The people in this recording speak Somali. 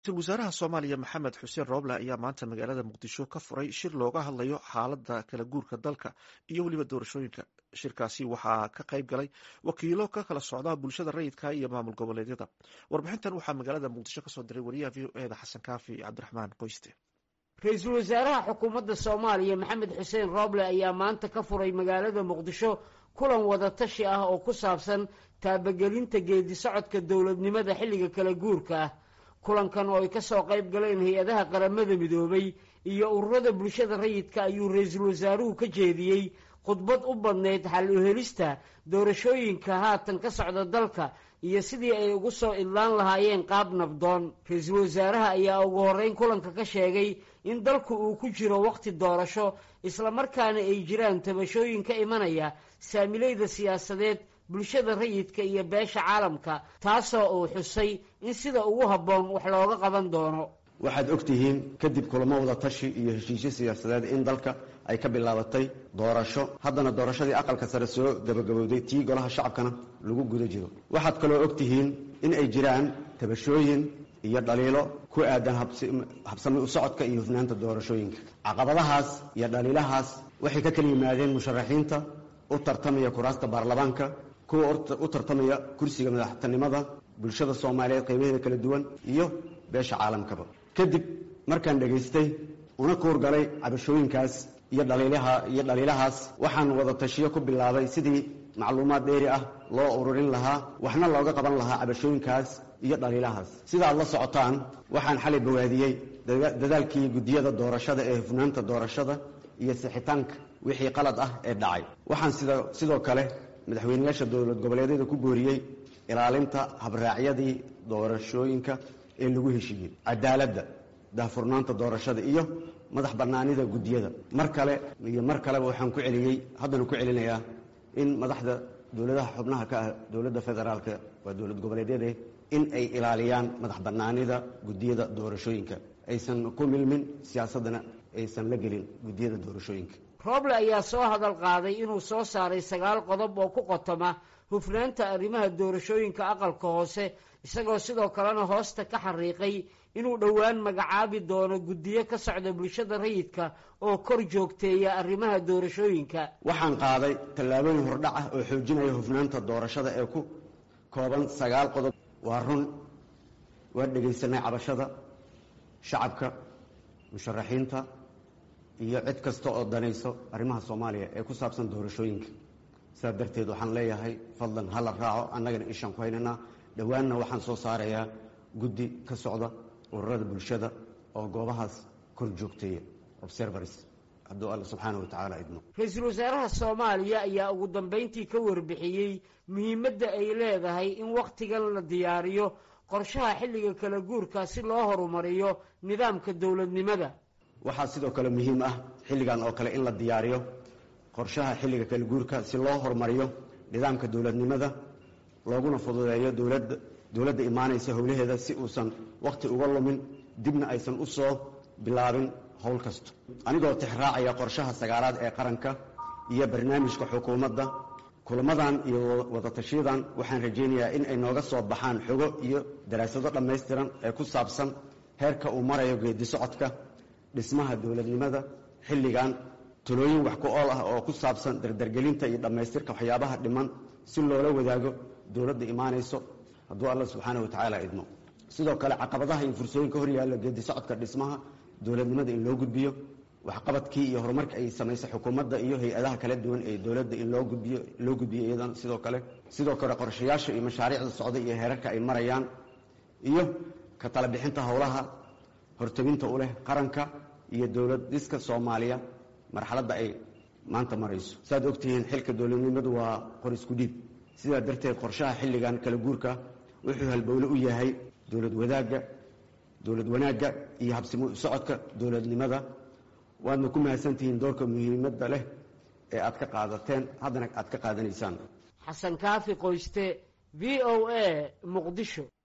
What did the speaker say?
ra-iisul wasaaraha soomaaliya maxamed xuseen rooble ayaa maanta magaalada muqdisho ka furay shir looga hadlayo xaalada kala guurka dalka iyo weliba doorashooyinka shirkaasi waxaa ka qayb galay wakiilo ka kala socda bulshada rayidka iyo maamul goboleedyada warbixintan waxaa magaalada muqdisho kasoo diray wariyaha v o eda xasan kaafi cabdiraxmaan qoyste ra-iisul wasaaraha xukuumadda soomaaliya maxamed xuseen rooble ayaa maanta ka furay magaalada muqdisho kulan wadatashi ah oo ku saabsan taabagelinta geedi socodka dowladnimada xilliga kala guurka ah kulankan oo ay ka soo qayb galeen hay-adaha qaramada midoobay iyo ururada bulshada rayidka ayuu ra-iisul wasaaruhu ka jeediyey khudbad u badnayd xal u helista doorashooyinka haatan ka socda dalka iyo sidii ay ugu soo idlaan lahaayeen qaab nabdoon ra-iisul wasaaraha ayaa ugu horreyn kulanka ka sheegay in dalku uu ku jiro wakhti doorasho islamarkaana ay jiraan tabashooyin ka imanaya saamilayda siyaasadeed bulshada rayidka iyo beesha caalamka taasoo uu xusay in sida ugu habboon wax looga qaban doono waxaad og tihiin kadib kulamo wada tashi iyo heshiisyo siyaasadeed in dalka ay ka bilaabatay doorasho haddana doorashadii aqalka sare soo gabagabowday tii golaha shacabkana lagu guda jiro waxaad kaloo og tihiin in ay jiraan tabashooyin iyo dhaliilo ku aadan habsami u socodka iyo hufnaanta doorashooyinka caqabadahaas iyo dhaliilahaas waxay ka kala yimaadeen musharaxiinta u tartamaya kuraasta baarlamaanka kuwa u tartamaya kursiga madaxtinimada bulshada soomaaliyeed qaybaheeda kala duwan iyo beesha caalamkaba kadib markaan dhegaystay una kuurgalay cabashooyinkaas iyo dhaliilaha iyo dhaliilahaas waxaan wada tashiyo ku bilaabay sidii macluumaad dheeri ah loo ururin lahaa waxna looga qaban lahaa cabashooyinkaas iyo dhaliilahaas sidaad la socotaan waxaan xalay bawaadiyey dadaalkii guddiyada doorashada ee hufnaanta doorashada iyo sixitaanka wixii qalad ah ee dhacay waxaan sida sidoo kale madaxweyneyaasha dowlad goboleedyada ku booriyey ilaalinta habraacyadii doorashooyinka ee lagu heshiiyey cadaaladda daahfurnaanta doorashada iyo madax bannaanida guddiyada mar kale iyo mar kaleba waxaan ku celiyey haddana ku celinayaa in madaxda dowladaha xubnaha ka ah dowladda federaalka waa dowlad goboleedyade in ay ilaaliyaan madax bannaanida guddiyada doorashooyinka aysan ku milmin siyaasaddana aysan la gelin guddiyada doorashooyinka rooble ayaa soo hadal qaaday inuu soo saaray sagaal qodob oo ku qotoma hufnaanta arrimaha doorashooyinka aqalka hoose isagoo sidoo kalena hoosta ka xariiqay inuu dhowaan magacaabi doono guddiyo ka socda bulshada rayidka oo kor joogteeya arrimaha doorashooyinka waxaan qaaday tallaabooyin hordhac ah oo xoojinaya hufnaanta doorashada ee ku kooban sagaal qodob waa run waa dhegaysanay cabashada shacabka musharaxiinta iyo cid kasta oo danayso arrimaha soomaaliya ee ku saabsan doorashooyinka sidaa darteed waxaan leeyahay fadlan hala raaco annagana ishaan ku haynaynaa dhowaanna waxaan soo saarayaa guddi ka socda ururada bulshada oo goobahaas kor joogteeya observars hadduu alla subxaana wa tacaala idmo ra-iisul wasaaraha soomaaliya ayaa ugu dambayntii ka warbixiyey muhiimadda ay leedahay in wakhtigan la diyaariyo qorshaha xilliga kala guurka si loo horumariyo nidaamka dowladnimada waxaa sidoo kale muhiim ah xilligan oo kale in la diyaariyo qorshaha xilliga kala guurka si loo horumariyo nidaamka dowladnimada looguna fududeeyo dowladda dowladda imaanaysa howlaheeda si uusan wakhti uga lumin dibna aysan u soo bilaabin howl kasto anigoo tixraacaya qorshaha sagaalaad ee qaranka iyo barnaamijka xukuumadda kulamadan iyo wadatashiyadan waxaan rajaynayaa in ay nooga soo baxaan xogo iyo daraasado dhammaystiran ee ku saabsan heerka uu marayo geedi socodka dhismaha dowladnimada xilligan talooyin wax ku ool ah oo ku saabsan dardargelinta iyo dhammaystirka waxyaabaha dhiman si loola wadaago dowladda imaanayso hadduu alla subxaana wa tacaala idmo sidoo kale caqabadaha iyo fursooyinka horyaalla geedi socodka dhismaha dowladnimada in loo gudbiyo waxqabadkii iyo horumarka ay samaysay xukuumadda iyo hay-adaha kala duwan ee dowladda in loo gudbiyo loo gudbiyo iyadana sidoo kale sidoo kale qorshayaasha iyo mashaariicda socda iyo heerarka ay marayaan iyo ka tala bixinta howlaha horteginta u leh qaranka iyo dowlad dhiska soomaaliya marxaladda ay maanta marayso saaad ogtihiin xilka dowladnimadu waa qor isku dhiib sidaa darteed qorshaha xilligan kala guurka wuxuu halbowle u yahay dowlad wadaagga dowlad wanaagga iyo habsimo socodka dowladnimada waadna ku mahadsantihiin doorka muhiimadda leh ee aad ka qaadateen haddana aad ka qaadanaysaan xasan kaafi qoyste v o a muqdisho